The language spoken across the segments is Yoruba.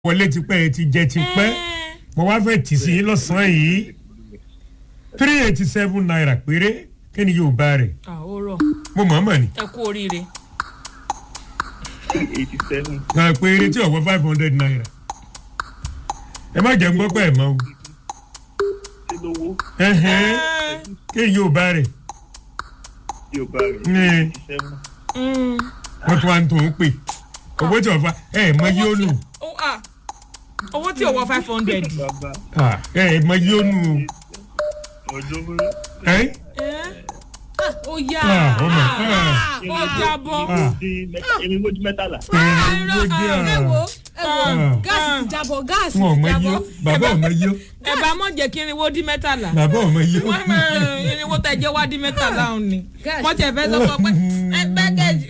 wọlé tipẹ́ ẹ ti jẹ tipẹ́ mo wá fẹ́ tì sí yín lọ́sàn-án yìí three eighty seven naira péré kí ni yóò bá rẹ̀ àwòrán mo mọ̀ ọ́n mọ̀ ni ẹ kú oríire. eighty seven náà péré tí ọ̀wọ́ five hundred naira ẹ má jẹ́ ń gbọ́ pé ẹ̀ mọ́ o ṣé lówó ẹ̀hẹ́n, kí ni yóò bá rẹ̀ yóò bá rẹ̀ ní eighty seven Mm. wọ́n tún wá ń tó ń pè owó tí ọ̀fà ẹ̀ mọ yóò nù Ó- ah, owó tí ò wọ five hundred. bàbá ẹ̀ mọ yóò nù ọjọ́ ẹ̀ ó yá Ah, oh my God. Ah, ó jábọ́. Ah. èmi mójú mẹ́tàlá ẹ̀rín ló dé ẹ à wo ẹ wo Ah. gáàsì ti jábọ gáàsì wọn ò ti mọ jábọ yó bàbá ò mọ yó ẹ bá mọ̀ jẹ́ kí irinwó dín mẹ́tàlá. bàbá ò mọ yó. wọ́n mọ irinwó tẹ jẹ́ wá dín mẹ́tàlá òun ni. Gosh. wọ́n tẹ̀ fẹ́ sọ fún ọ pé ẹ bẹ́gẹ̀jì.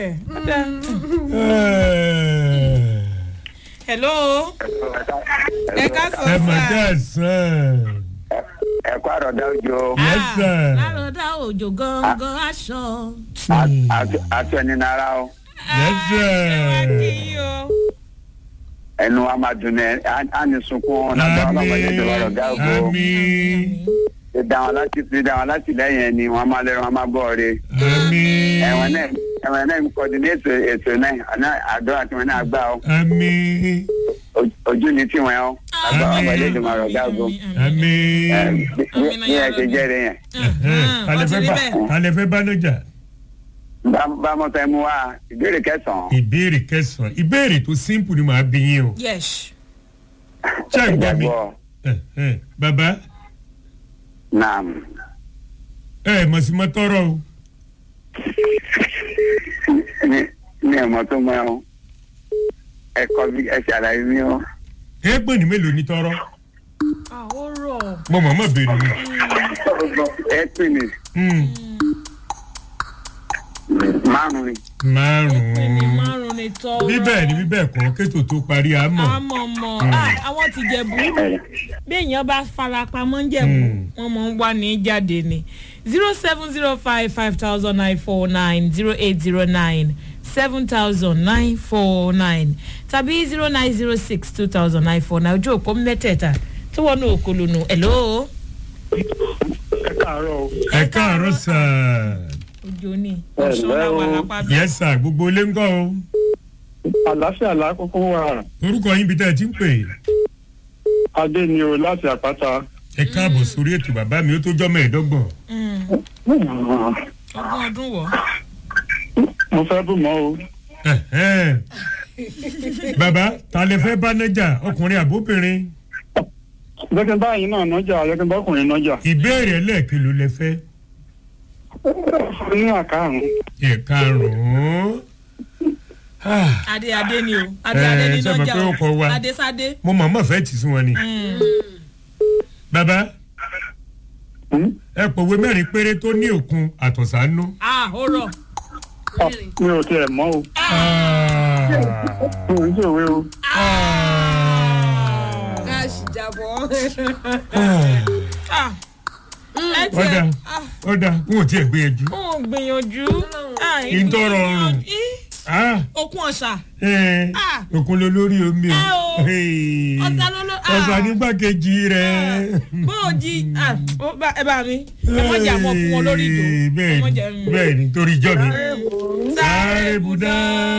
hello ẹ ká sọ ẹ mà sá. dá sàn. ẹ̀kọ́ àròdá òjò Yes, sir. lárọ̀dá òjò gangan aṣọ. aṣọ ẹni nara o Yes, sir. ẹ wá kí yín o. ẹnu wa máa dùn ẹ á ní sunkún lágbára ọlọ́mọdé tó lọ́rọ̀ dá òjò àmín dídá wọn láti dídá wọn láti lẹ́yìn ẹni wọn máa lẹ́rọ wọn máa bọ̀ ọ́re àmín ẹ̀wọ̀n náà ẹ̀wọ̀n náà ń kọ́dínéètò ètò náà àná àdúrà tí wọn náà gbà ó àmín Ojú- ojú ni tiwọn ó lágbára ọlọ́mọdé tó lọ́rọ̀ dá òjò àmín. ẹ bí bí ẹ ṣe jẹ́rìí yẹn wọ́n ti rí bẹ́ẹ̀. alẹ́ fẹ́ bá lọ́jà Bá- bá mọ́ fẹ́ mú wa ìbéèrè kẹsàn-án ìbéèrè kẹsàn-án ìbéèrè tó simple ni màá bí yín o yes. ṣé ẹ gbọ́ mi ìjàgbọ́ Eh, eh, bàbá naam ẹ ẹ mọ̀ sí mọ́ tọrọ o ní ní ẹ̀mọ́ tó mọ́ ẹ o ẹ̀kọ́ bí ẹ ṣàlàyé mi o ẹ gbọ́n ní mélòó ní tọrọ àwòrán. mo mọ̀ mọ̀ béèrè ni. ẹ pè ní Hmm, márùn-ún ni. pé ní márùn-ún márùn ní tọrọ. bíbẹ̀ ni bíbẹ̀ kọ́ kétò tó parí àmọ́ àmọ́ mọ́ àwọn ti jẹ̀bú bí èèyàn bá fara pamọ́ ń jẹ̀bú Mm. wọ́n mọ̀ ń wá ní jáde ni zero seven zero five five thousand nine four nine zero eight zero nine seven thousand nine four nine tàbí zero nine zero six two thousand nine four nine ojú òpó mẹ́tẹ̀ẹ̀ta tó wọ́n ní òkòlónú hello ẹ káàárọ̀ o ẹ káàárọ̀ sáà ojú ni ọ̀ṣọ́ làwọn alápá bí. yes sir gbogbo ilé ń kọ́ o àlàáfíà lákòókò wà orúkọ yín bí tẹ́ ẹ ti ń pè é. adé ni o láti àpáta ẹ káàbọ̀ sórí ètò bàbá mi ó tó jọ́ mẹ́ẹ̀ẹ́dọ́gbọ̀n. ogún ọdún wọ̀ mo fẹ́ bù mọ́ o Ẹ̀hẹ́n. bàbá ta lè fẹ́ bá nájà ọkùnrin àbóbìnrin jẹ́kẹ́ báyìí náà nọ́jà jẹ́kẹ́ bọ́kùnrin nọ́jà ìbéèrè ẹlẹ́ẹ̀kẹ́ ló lẹ fẹ́ ní àkàrùn ẹ̀karùn-ún. Ah, adé adé ni o adé adé Eh, ni ṣé mo lọ́jà pé ó kọ wa? adé sadé. mo mọ̀ mọ̀ fẹ́ tì sí wọn ni. bàbá ẹ pòwe mẹ́rin péré tó ní òkun àtọ̀sánú. ah ó rọ̀. mi ò tiẹ̀ mọ́ o Ah. mi ò ń ṣèwé o Ah. gáàsì jábọ Ah. Ah, ẹ ọ̀dà tiẹ̀ ọ̀dà n ò tiẹ̀ gbìyànjú. ó gbìyànjú. Ah, Kí n tó rọrùn. Ih, Ah. okun ọ̀sà. Eh, Ah. òkun ló lórí omi Ẹ o. Hey. Ọ̀sà ló ló- ah. ọ̀sà nígbàkejì rẹ̀. bóòjì ah, ó bá- ẹ bá mi ẹ mọ̀ jà mọ́ fún wọn lórí ìjò. Ẹ bẹ́ẹ̀ni mọ̀ jà- mm. bẹ́ẹ̀ni torí ìjọ mi. Sáré budá.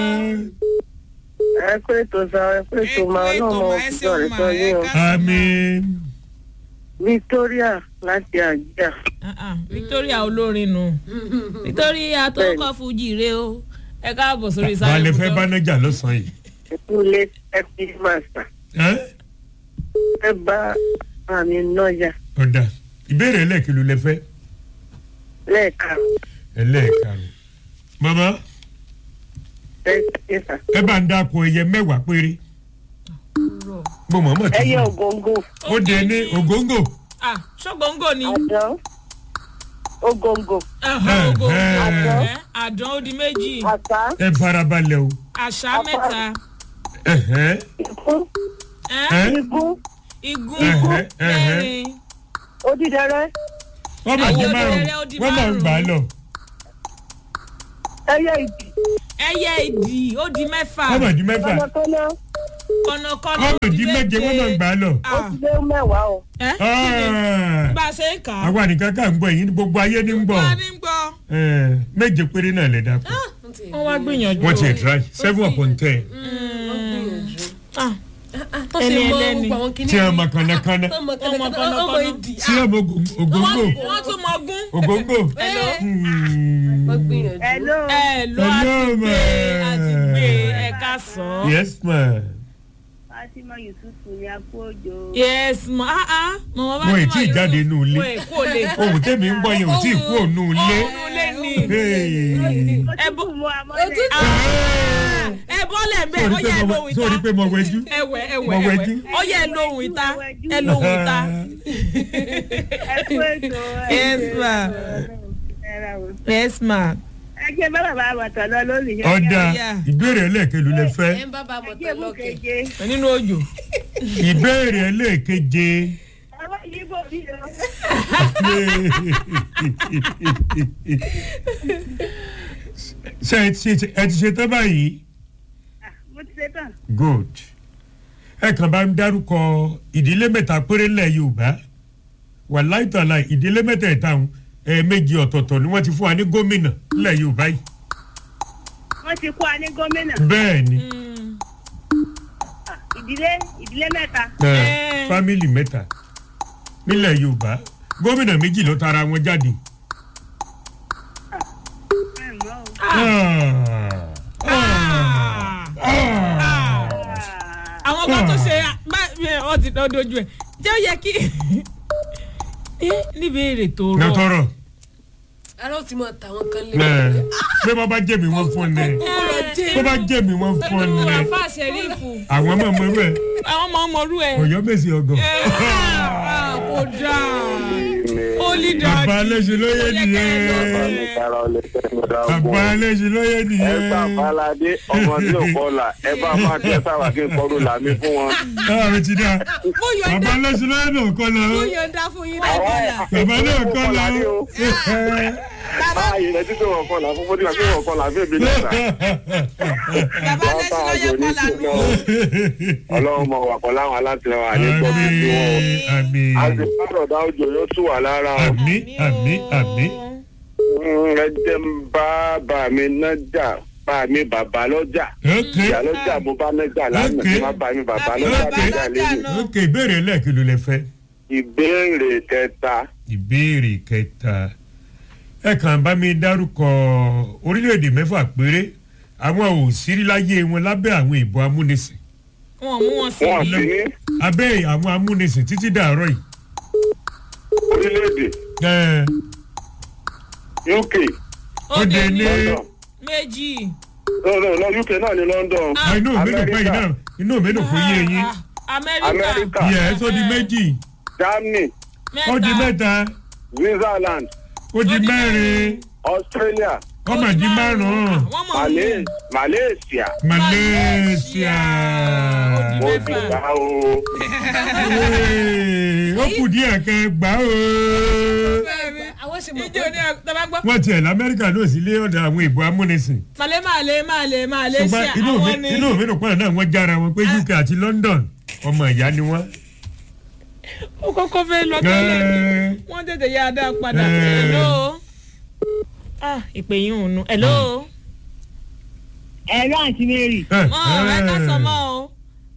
ẹ pé ètò sa ẹ pé ètò máa náà mọ ẹ òkúta ṣeun rẹ ma sọ ẹ yín o ká sí ma. àmín. victoria láti àjíà Ah, ah, Victoria olórin nù Victoria tó kọ́ fújì rè o ẹ káàbọ̀ sórí sáré balẹ̀ fẹ́ ibùdó. bá nájà lọ́sàn-án yìí. ìkúlé ẹbí màsà Ẹ́? ẹ bá àmì nọjà ọ̀dà ìbéèrè ẹlẹ́ẹ̀kẹ́ ló lẹ fẹ́. lẹ́ẹ̀ka ẹlẹ́ẹ̀karùn. màmá ẹsà ẹ bá ń dáko ẹyẹ mẹ́wàá péré. Rọ̀. mo mọ̀ mọ̀ tó ẹyẹ fún ògóńgò un. ó dé ní ògóńgò. Ah, ṣọ́gbọ̀ngọ̀ ni àdán ògóńgò Aha, ògo. Ẹ̀hẹ́. Ẹ̀, àdán ó di méjì àṣà ẹ farabalẹ̀ o. àṣà mẹ́ta Ẹ̀hẹ́. ikún ẹ̀, Ẹ́? igún igun Ẹ̀hẹ́, ẹ̀hẹ́. mẹ́rin odídẹrẹ wọ́n máa Ẹyẹ di òdèrè márùn-ún ó di wọ́n máa ń gbà á lọ. ẹyẹ ìdì ẹyẹ ìdì ó di mẹ́fà wọ́n máa di mẹ́fà. kọ́nàkọ́nà kọ̀nàkọ̀nà ọmọ ìdí méje wọ́n máa ń gbà á lọ. ó ti lé mẹ́wàá o. ẹ kí ni Ah, bá a ṣe ń kà á. àwa nìkan ká ń gbọ́ èyí ní gbogbo ayé ní ń gbọ́ wọ́n á ní gbọ́. Eh, méje péré náà lè dàpọ̀ wọ́n wá gbìyànjú. wọ́n ti ẹ̀ try seven upon ten Ah, tó ṣe Ẹni mọ ẹlẹ́ni. gbogbo àwọn kìnìún. tí a mọ kànákànná ọmọ Ọmọ kànákànná kànákànná. ọmọ ìdì. tí a mọ ògóńgò wọ́n tún mọ gún. ògóńgò. Hmm. wọ́n gbìyànjú. hello. ẹ ló á Hello, ti gbé ma. a ti gbé ẹ ká sàn. yes ma fatima yusufu ni a kú òjò. yes ma ah ah mọ̀mọ́ bá Wọ́n ì ní tí ì màá jáde Yusuf. nù ilé. wọ́n ì kó lè. ohun tẹ́mi ń gbọ́ yẹn ò tí ì kú òun ilé. òun lè ní. Hey. ó bọ́- tún mú amọ́lẹ̀. Òtútù. Ah, ẹ bọ́lẹ̀ bẹ́ẹ̀ ó Sórí yẹ pé mo- lóhùn ìta. sórí pé mo wẹjú. ẹwẹ ẹwẹ Mo ẹwẹ wẹjú. ó yẹ lóhùn ìta ẹ lóhùn ìta. ẹ kú ètò ẹ Yes, ṣe ma. ẹ ra o. yes ma. ẹ jẹ́ bá bàbá àbàtà lọ lónìí. ọ̀dà Yeah. ìbéèrè ẹlẹ́ẹ̀kẹlù lẹ fẹ́ ẹ ń bá bá ẹ mọ̀tọ́ jẹ́ mú lọ́kẹ́. keje. nínú òjò. ìbéèrè ẹlẹ́ẹ̀keje ọwọ́ yìí bò mí o. ṣe ẹ ti ṣe- ẹ ti ṣe tán báyìí mo ti ṣe tán. good ẹ kàn bá ń dárúkọ ìdílé mẹ́ta péré ńlẹ̀ yorùbá wà láìtàlà ìdílé mẹ́tẹ̀ẹ̀ta ọ̀hún, ẹ̀ẹ̀mejì ọ̀tọ̀ọ̀tọ̀ ni wọ́n ti fún wa ní gómìnà ńlẹ̀ yorùbá yìí wọ́n ti kó a ní gómìnà. bẹ́ẹ̀ ni Ah, ìdílé ìdílé mẹ́ta. ẹ, Eh. fámìlì mẹ́ta nílẹ̀ yorùbá gómìnà méjì ló tara wọn jáde. ẹ mọ̀ o. Ah. Ah. Ah. àwọn kan tó ṣe báyìí ọ ti dán dojú ẹ jẹ́ ó yẹ kí ẹ níbi èrè tó rọ. nàtọrọ ara ó ti mọ tàwọn kan lé. ẹ pé bọ́ bá jẹ̀mí wọn fún ni bó bá jẹ̀mí wọn fún ni àfa ṣẹ̀rífù àwọn ọmọ ọmọ rẹ àwọn ọmọ ọmọ orú ẹ. ọ̀yọ́ mèsì ọgàn. Ah, kò dáa ó lè dáa bàbá aléṣin lóye nìyẹn bàbá aléṣin lóye ẹ gbà nìyẹn. balade ọmọ tí ò kọlà ẹ bá máa tẹ sáwà kí n kọrú làmí fún wọn. báwo mi ti dá mo bàbá yọ̀ǹda aléṣin lóye náà kọ́ la mo ó yọ̀ǹda fún yín dáadáa. bàbá náà kọ́ la ó. báyìí rẹ títí wọn kọlà fún bójú àti wọn kọlà fún èmi náà. bàbá lẹ́sìn lọ́yẹ̀ kọ́ lànà. ọlọ́run mọ̀ wà pọ̀ láwọn alátìlẹwọ̀n àlékọ́ bí tí wọ́n. àmì a sì pàrọ̀dá òjò yóò tù wà lára o. àmì àmì àmì. Mm, ẹ jẹ́ ń bá bá mi nájà bá mi bàbá lọ́jà. ok ìyá lọ́jà mo bá nájà lánàá Okay. tí má bá mi bàbá Àbí lọ́jà bàbá nájà lọ́jà lẹ́nu. náà. ok ìbéèrè ẹlẹ́ẹ̀kìlú lẹ fẹ́. ìbéèrè kẹta ìbéèrè kẹta ẹ kàn bá mi dárúkọ orílẹ̀-èdè mẹ́fà péré àwọn òsírí láyé wọn lábẹ́ àwọn ìbò amúnisìn wọn mú wọn sí wọn i. sì ní abẹ́ àwọn amúnisìn títí dàárọ̀ yìí. orílẹ̀-èdè Ẹ, uk ó dé ní london méjì. no no no uk náà ní london ah, inú mi dùn pé iná Amẹ́ríkà. inú mi dùn fún yé yín. Ah, amẹ́ríkà amẹ́ríkà yẹ ẹ tó di méjì germany ó di mẹ́ta switzerland ó di mẹ́rin australia ó mà di márùn-ún wọ́n mọ̀ Malay- malaysia malaysia. mo Mẹ́fà. ti gbà o Ee, ó kù díẹ̀ kẹ́ gbà ó. àwọn ṣe mọ̀ ìjọ ní ọ̀tọ́ba gbọ́. wọ́n tiẹ̀ lamẹ́ríkà ló sì lé ọ̀dọ̀ àwọn ìbò amúnisìn. màlẹ́ màlẹ́ màlẹ́ màlẹ́ ṣe ṣùgbọ́n inú mi àwọn ní. inú mi dùn pọ́n náà wọ́n jára wọn pé uk àti london ọmọ ìyá ni wọ́n. ó kọ́kọ́ fẹ́ lọ tẹ́lẹ̀ Ẹ́ẹ́, wọ́n tètè yá a dá padà. Eh. hello. ah ìpè yín ò nu. hello. ẹ̀rọ àti mary. ẹ́, mọ ẹ ká sọ mọ o.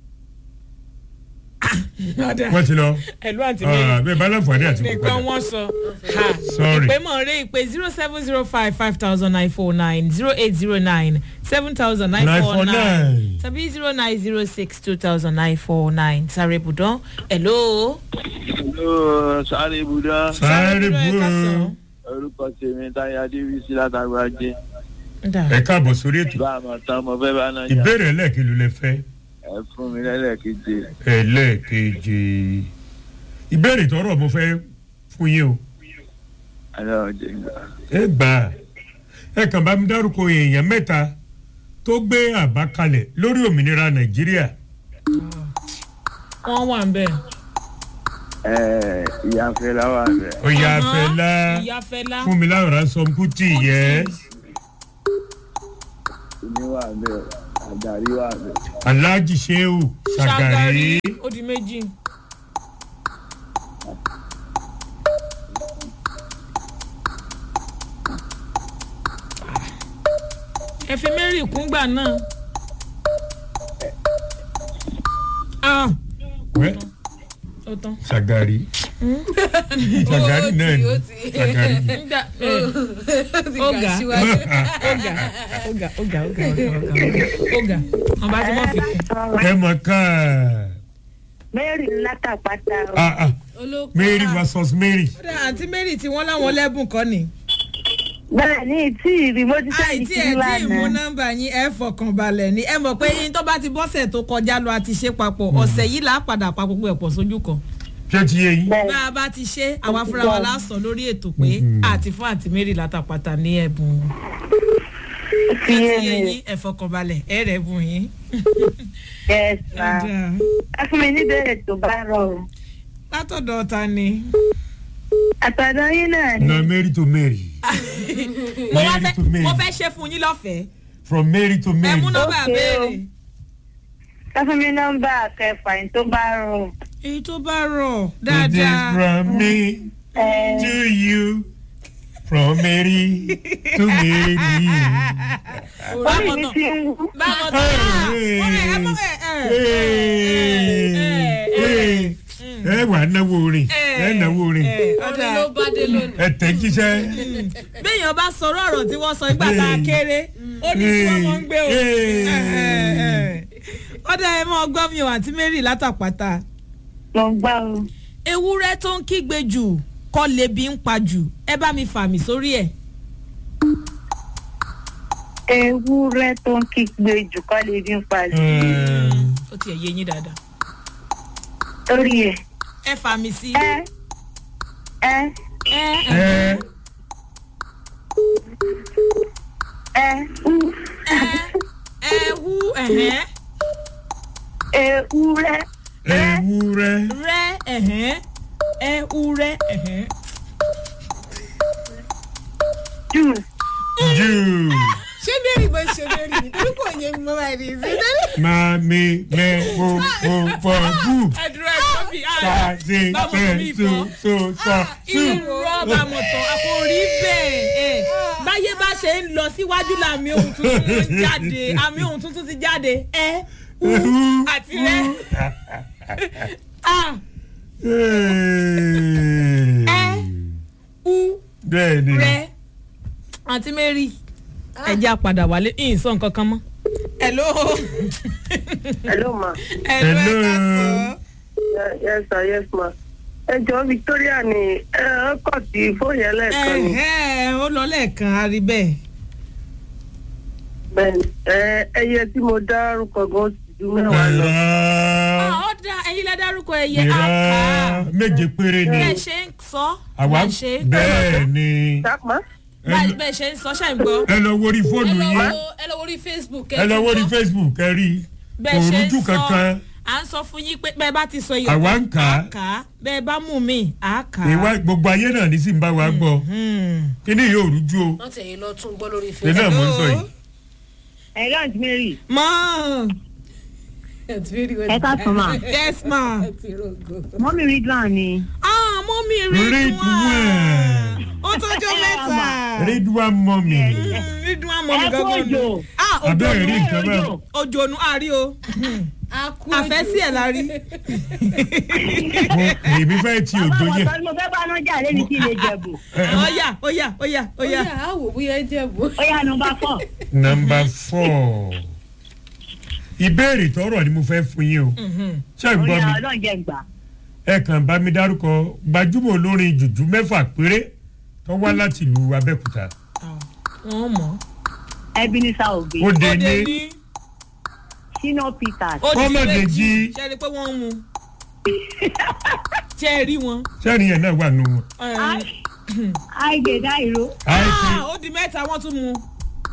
wọ́n ti lọ hello àǹtí Ah, mi. bẹ́ẹ̀ bá láǹfààní àti kò nìkan padà. wọ́n sọ. Ha. Sorry. ìpè mọ̀ rẹ ìpè zero seven zero five five thousand nine four nine zero eight zero nine seven thousand nine four nine 949. tàbí zero nine zero six two thousand nine four nine sáré ibùdó. hello. sáré ibùdó sáré ibùdó ẹ ká sọ. bú orúkọ tèmi táyé adébísí látàgbàjẹ Dà. ẹ káàbọ̀ sórí ètò bá a mọ̀ tán mo fẹ́ bá náà jà ìbéèrè ẹlẹ́ẹ̀kìlú lẹ fẹ́ ẹ fún mi lẹ́lẹ́keje ẹlẹ́ẹ̀keje ìbéèrè tọrọ mo fẹ́ fún yín o aláwọ̀ jẹ gbà. ẹ gbà á ẹ kàn bá mi dárúkọ èèyàn mẹ́ta tó gbé àbá kalẹ̀ lórí òmìnira nàìjíríà wọ́n wà ń bẹ̀. ẹ ìyá fẹlá wà bẹ ọ̀yà àfẹ́lá ìyá fẹlá. fúnmiláyọ̀ ránṣọ kùtì yẹ omi wà bẹ Ṣàgàrí wà bẹ̀. alhaji sheu sagari ó di méjì. ẹ fi mary kúngbà náà. ah wẹ́ ó tán. sagari sagari náà ni sagari ni. nígbà ọgà ọgà ọgà ọgà ọgà ọgà ọgà wọn bá ti mọ fi kún. ẹ mọ̀ ká mary látàpátá o. ah ah mary versus mary kódà àǹtí mary tí wọ́n láwọn lẹ́bùn kọ́ ni. bẹ́ẹ̀ ni tí ìrì mo ti sẹ́yìn àìtí sí ẹ̀ tí ìmú lánàá. nọ́mbà yín ẹ̀ fọkàn balẹ̀ ni ẹ mọ̀ pé yín tó bá ti bọ́sẹ̀ tó kọjá lọ àti ṣe papọ̀ ọ̀sẹ̀ yìí là á padà pa gbogbo ẹ̀ pọ̀ sójú kan. ṣé ti yé yín. bá a bá ti ṣe àwa fúnra wa lásán lórí ètò pé àti fún àǹtí mary látàpátá ní ẹ̀bùn fi ẹ yé ti yé mi yín ẹ fọkàn balẹ̀ ẹ rẹ̀ bùn yín. yes ma ẹ fún mi níbẹ̀rẹ̀ tó bá rọrùn. látọ̀dọ̀ ta ni. àtàdá yín náà ni. na mary to mary mo wá mary to fẹ́ mary mo fẹ́ ṣe fún yín lọ́fẹ̀ẹ́ from mary to ẹ mary mú nọ́mbà Okay, béèrè. ẹ fún mi nọ́mbà kẹfà yín tó bá rọrùn. èyí tó bá rọ̀ it is dáadáa. from me ẹ to you from mary to mary. orí mi ti ń wú. báwo tó ẹ mọ ẹ ẹ ẹ wà náwó orin ẹ náwó orin ọ̀dà ló bá dé lónìí. ẹ tẹ jíṣẹ́. béèyàn bá sọ̀rọ̀ ọ̀rọ̀ tí wọ́n sọ nígbà tá a kéré ó ní tí wọ́n mọ̀ ń gbé o. ọ̀dà ẹ mọ ọgbọ́n mi ò àǹtí mary látàpátá. mo gbá o. ewúrẹ́ tó ń kígbe jù kọ́ lebi ń pa jù ẹ bá mi fà mí sórí ẹ̀. ewúrẹ́ tó ń kígbe jù kọ́ lè bí ń pa jù. ó tiẹ̀ yé yín dáadáa. torí ẹ̀ ẹ fà mí sí. ẹ ẹ ẹ ẹ ẹ ú ẹ ẹ wú ẹ̀hẹ́ ewúrẹ́ ewúrẹ́ rẹ́ ẹ̀hẹ́ ẹ wú rẹ́ ẹ̀hẹ́. jù jù ṣé mary bó ṣe mary ni torí kò yé mi mọ́ báyìí ní ìsìn. máa mi mẹ o o fọ bù ẹ dúró ẹ kọ́ bí ká ṣe fẹ so so sọ sù. irọ́ bá mọ̀ tán a kò rí bẹ́ẹ̀ ẹ̀ báyé bá ṣe ń lọ síwájú làmì ohun tuntun ń jáde àmì ohun tuntun ti jáde ẹ u àti rẹ a ẹ u bẹ́ẹ̀ ni rẹ àǹtí mary ẹ jẹ́ àpadà wálé ìyìn sọ nǹkan kan mọ́. hello hello ma hello ẹ Hello. ká sọ. yes sir yes ma ẹ jọ victoria ni ẹ ẹ kọ sí fóònù ẹlẹ́ẹ̀kan ni ẹ̀hẹ́ ó lọ lẹ́ẹ̀kan a rí bẹ́ẹ̀. bẹ́ẹ̀ni ẹ ẹyẹ tí mo dárúkọ gan ó ti ju mẹ́wàá lọ. ìrà ó dá ẹyin lẹ dárúkọ ẹyẹ àká ìrà méje péré ni bẹ́ẹ̀ ṣe ń sọ àwa bẹ́ẹ̀ ṣe bẹ́ẹ̀ ni sápá bẹ́ẹ̀ bẹ́ẹ̀ ṣe ń sọ ṣe ń gbọ́ ẹ lọ wórí ẹ fóònù lọ yín wo ẹ lọ wo orí facebook ẹ lọ wórí facebook ẹ rí bẹ́ẹ̀ ṣe ń òrùjú sọ kankan à ń sọ fún yín pé bẹ́ẹ̀ bá ti sọ iye Àwa ń kà á. kà á bẹ́ẹ̀ bá mú mi à kà á. ìwà gbogbo ayé náà ní sì ń bá wa gbọ́ kí ni yóò rújú o wọ́n tẹ̀yìn lọ tún gbọ́ lórí ní facebook. náà mò ń sọ yìí. ẹ lọ́ọ̀dì mary. mọ́ ẹ ká sọ ma yes ma. mọ́mí ridwan ni. ah mọ́mí rí Ridwan. dùn ó tọ́jọ́ mẹ́ta. ridwan mọ́mì rí dùn àmọ́ mi ẹ kú gángan òjò. nù. ah abẹ́rẹ́ rí òjò nǹkan bẹ́ẹ̀ òjò nù àrí o àfẹ́sí ẹ̀ la rí. mo èmi fẹ́ ti òjò àwọn yẹn ọ̀sán ni mo fẹ́ bá náà jà lẹ́ni tí ilé jẹ̀bù. ọ̀yà ọ̀yà ọ̀yà ó ọ̀yà. yà á wò bóyá ẹ jẹ́ bò. ó yà nọmba fọ́. nọmba four ìbéèrè tọrọ ni mo fẹ́ fún yín o ṣé ẹ ó gbọ́ yà mi ọlọ́run jẹ́ gbà. ẹ kàn bá mi dárúkọ gbajúmọ̀ olórin jùjú mẹ́fà péré tó wá láti ìlú abẹ́òkúta wọ́n mọ̀. ebenezer obe ó dé òde ní ní shina peters ó di Kọ́mọ̀dé méjì jí. ṣe é rí i pé wọ́n ń mu. ṣe é rí wọn. sẹ́ni yẹn náà wà nù wọn. aige dairo àìsí Ah, ó di mẹ́ta wọ́n tún mu.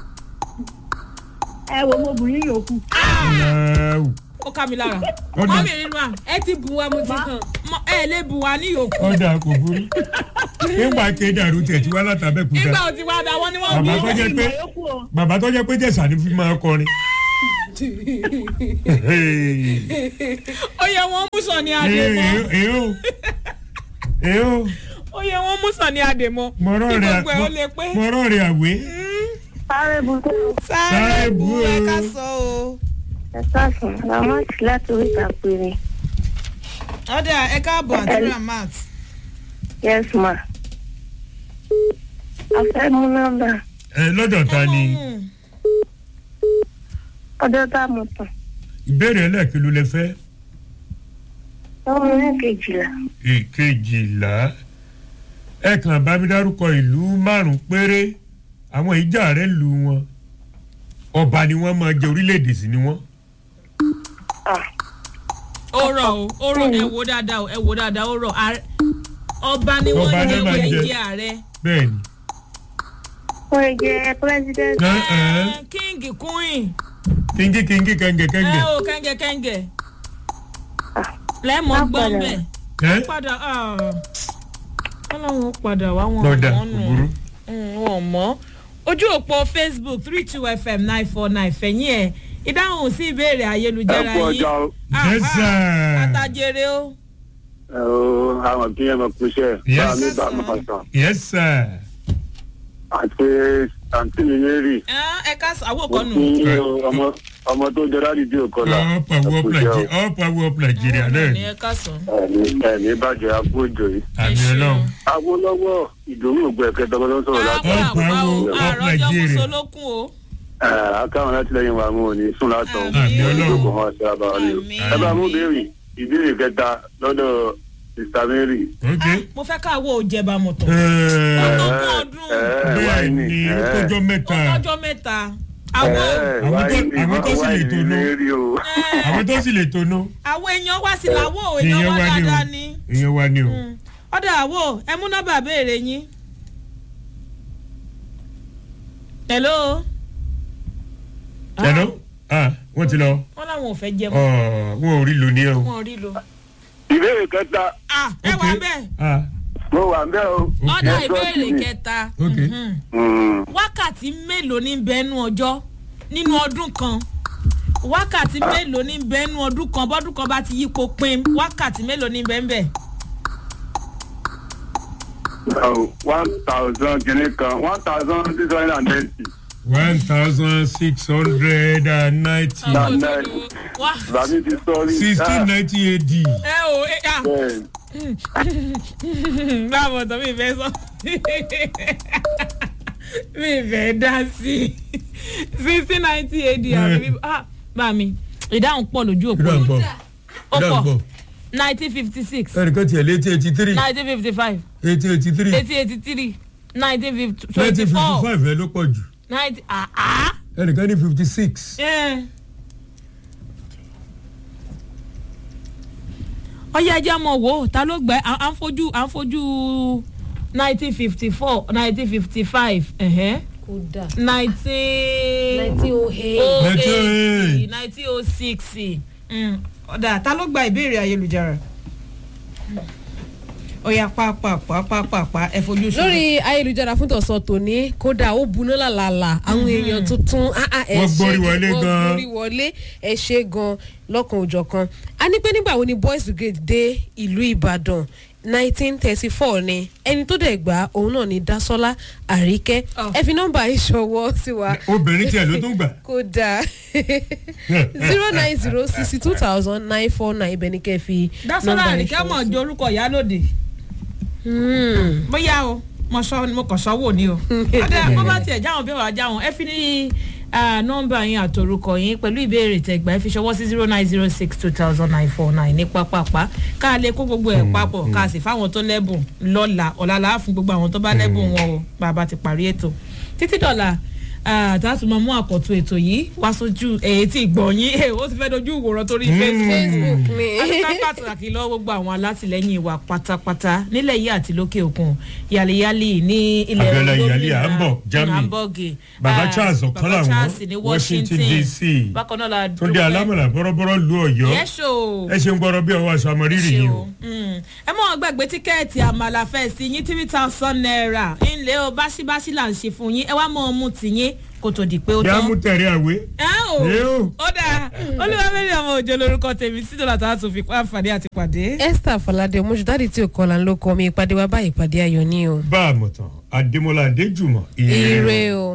ẹ wo ọmọbìnrin yòókù. náà ó ká mi lára. Ó dà. mọ́mì nínú à ẹ ti bù wá mo ti hàn. mọ- ẹ lè bù wá ní yòókù. ọ̀dà kò burú nígbà kédàrú tẹ̀ tí wá látàbẹ́kúta nígbà tí wàá da wọ́n ni wọ́n bàbá bí. tó jẹ́ pé ìmọ̀ yòókù o. bàbá tó jẹ́ pé jẹ̀sà ni fi máa kọrin ó yẹ wọn mú sàn ní àdèmọ èyó èyó ó yẹ wọn mú sàn ní àdèmọ mọ̀rọ̀ kí rẹ̀ gbogbo ẹ ó lè pé mọ̀rọ̀ rẹ̀ àwé sáré bùtẹ́ sáré bu bu ẹ o. ká sọ o. ẹ káàsán ramati láti oríta péré ọ̀dà ẹ káàbọ̀ àti ramat. yes ma a fẹ́ mú nọ́mbà ẹ lọ́dọ̀ ta ni ọdọ́ tá a mọ̀ tán ìbéèrè ẹlẹ́ẹ̀kí ló lẹ fẹ́ ọmọ ní kejìlá ìkejìlá ẹ kàn bá mi dárúkọ ìlú márùn péré àwọn ìjà rẹ̀ lù wọn ọba ni wọ́n máa jẹ orílẹ̀-èdè sí ni wọ́n. ah ó rọ̀ o ó rọ̀ ẹ wo dáadáa o ẹ wo dáadáa ó rọ̀ Ààrẹ- ọba ni Ọba wọ́n ni jẹ́ máa wọ́n jẹ. jẹ́ ààrẹ. bẹ́ẹ̀ ni wọ́n lè jẹ́ president Ẹ, ẹ. Ẹ, king queen kíngí kíngí kẹ́ńgẹ̀ ẹ kẹ́ńgẹ̀ o kẹ́ńgẹ̀ kẹ́ńgẹ̀ lẹ́mọ̀ Má gbọ́n padà. bẹ̀ ẹ padà ọlọ́run ó padà wá wọn lọ́dà àwọn nù òbúrú wọn mọ́ ojú òpó facebook three two fm nine four nine fẹ̀yìn ẹ̀ ìdáhùn sí ìbéèrè ayélujára ẹ kú yìí ọjà o Ah, Yes, ah, sir. àtàjèrè o ẹ o àwọn kí ẹ mọ kú iṣẹ́ Yes. bá mi bá mi pàṣẹ yes sir àti àǹtí mi mary ẹ ká àwọn mo òkò nù. kí yín o, ọmọ ọmọ tó jẹ láti di òkọlà up and up Nigeria up and up Nigeria náà ní ni ẹ ká sàn. ẹni ẹni bàjẹ́ àpò òjò yìí àmì ọlọ́run awolowo ìdòwú ògbó ẹ̀kẹ́ tọ́gbọ́n tó ń sọ̀rọ̀ láti àwọn Up, àwọn up, up àròjọ Nigeria. mùsùlùkùn o. akáwọn látìlẹyìn wa mú òní sùn látọ̀ Àmì Ọlọ́run. ìjókòó wọn ṣe àbáwá ni o Àmì. ẹ bá mú béèrè ìbéèrè kẹta lọ́dọ̀ sista mary ok mo fẹ́ káwọ́ òjẹba mọ̀tọ̀. Ẹ, ọdún ọdún bẹ́ẹ̀ ni kójọ́ mẹ́ta ọjọ́ mẹ́ta àwọn Àwọn tó- àwọn tó sì lè tó ná. mary o àwọn tó sì lè tóná àwọn èèyàn wá sí làwọ̀ èèyàn èèyàn wá wá ní o dáadáa ni. èèyàn wá ní o ọ̀dà àwọ̀ ẹ mú nọ́mbà béèrè yín. hello. ṣẹlẹ ah wọ́n ti lọ wọ́n làwọn ò fẹ́ jẹ ọ mọ́ wọn ò rí lò ní ẹ o wọn ò rí lo. ìbéèrè kẹta ah ẹ wà bẹ́ẹ̀ ah mo wà ń bẹ́ o. ọ̀dà Yes, ìbéèrè God. kẹta. ok Mhm. Mm. wákàtí mélòó ní bẹ́ẹ̀nu ọjọ́ nínú ọdún kan wákàtí mélòó ní bẹ́ẹ̀nu ọdún kan bọ́dún kan bá ti yípo pin wákàtí mélòó ní bẹ́ẹ̀ bẹ́ẹ̀. Oh, one thousand kìíní kan one thousand six hundred and thirty. one thousand six hundred and ninety Nah, Ọkọ̀ tó nah. lówó. wá Bàbí ti sọ́ọ́rí. sixteen ninety AD ẹ o ẹ à Bẹ́ẹ̀ báwo tó mi fẹ́ sọ mi fẹ́ dá sí sixteen ninety ad àbí ah bá mi ìdáhùn pọ̀ lójú òpó ìdáhùn pọ̀ ó ìdáhùn pọ̀ pọ̀ nineteen fifty six ẹnìkan tiẹ̀ lé eighty eighty three nineteen fifty five eighty eighty three eighty eighty three nineteen fifty nineteen twenty fifty four five ẹ ló pọ̀ jù ninety ah ah. ẹnìkan ní fifty six Eh. ọyá ẹjẹ mọ wo ta ló gbẹ à à ń fojú à ń fojú nineteen fifty four nineteen fifty five kódà nineteen nineteen oh eight oh eight 1908. nineteen oh six ọ̀dà ta ló gba ìbéèrè ayélujára ọ̀yà pàápàá ẹ fojú sùn. lórí ayélujára fún tọ̀sán tòní kódà ó buná làlàlà àwọn èèyàn tuntun ah, ah, ẹ Wọ́n ṣé gbórí wọlé wọ́n gan. gbórí wọlé ẹ ṣe gan lọ́kan òjọ̀ kan a ní pé nígbà wo ni boys brigade dé ìlú ìbàdàn nineteen thirty four ni ẹni tó dẹ̀ gbà òun náà ni dasola àríkẹ́ Oh. ẹ fi nọ́mbà ìṣọwọ́ sí wa obìnrin tiẹ̀ ló tún gbà kódà zero nine zero sixty two thousand nine four nine ibẹ̀ ni kẹ́ fi dásọ́lá nọ́mbà àríkẹ́ mọ̀ ìṣọwọ́ sí. jẹ́ orúkọ ìyálòdì. Hmm. bóyá o mo sọ mo kàn sọ́wọ́ ni o ọ̀dà bó bá tiẹ̀ jáwọn bí wàá jáwọn ẹ fi ní ah, nọ́mbà yín àtòrúkọ yín pẹ̀lú ìbéèrè tẹ̀gbà ẹ fi ṣọwọ́ sí zero nine zero six two thousand nine four nine ní pápápá ká lè kó gbogbo ẹ̀ papọ̀ ká sì fáwọn tó lẹ́bùn lọ́la ọ̀làlà fún gbogbo àwọn tó bá lẹ́bùn wọn o bàbá ti parí ètò títí dọ̀là àtàtúmọ̀ mú àkọ́tún ètò yìí wá sójú èyí tí gbọ̀nyìn ó ti fẹ́ dojú ìwòran torí facebook facebook ni. adúgbò pàtàkì lọ́wọ́ gbogbo àwọn alátìlẹ́yìn wa pátápátá nílẹ̀ yìí àti lókè òkun yàlíyàlí ní ilẹ̀ Abiola olómìnira, Iyali, Hamburg, ní Germany. Hamburg, Baba ah, Charles Baba Ọ̀kánláwọ̀n, Charles ní Washington, washington DC. bákan náà la túndé alámọ̀lá bọ́rọ́bọ́rọ́ lu ọ̀yọ́ yẹ́sọ̀ ẹ ṣe ń gbọ́rọ̀ bí ọwọ́ aṣọ àmọ́rírì yìí o ẹ mọ̀ gbàgbé tíkẹ́ẹ̀tì àmàlà fẹ́ẹ̀sì yín three thousand naira ńlẹ́ o báṣibáṣi là ń ṣe fún yín ẹ wá mọ̀ ọmú tìyín kó tó di pé ó kí á tán mú tẹ̀rí àwé. ẹ o Ẹ o. ó dáa olúwàmẹ́rin ọmọ òjò lórúkọ tèmi sí dọ́là tá a tún fi pa àǹfààní àti pàdé. esther falade omoṣudadi tí ò kọlà ń ló kọ mi ìpàdé wa báyìí ìpàdé ayọ̀ ní o. bá a mọ̀ tán adémọlá adéjùmọ̀ ire o.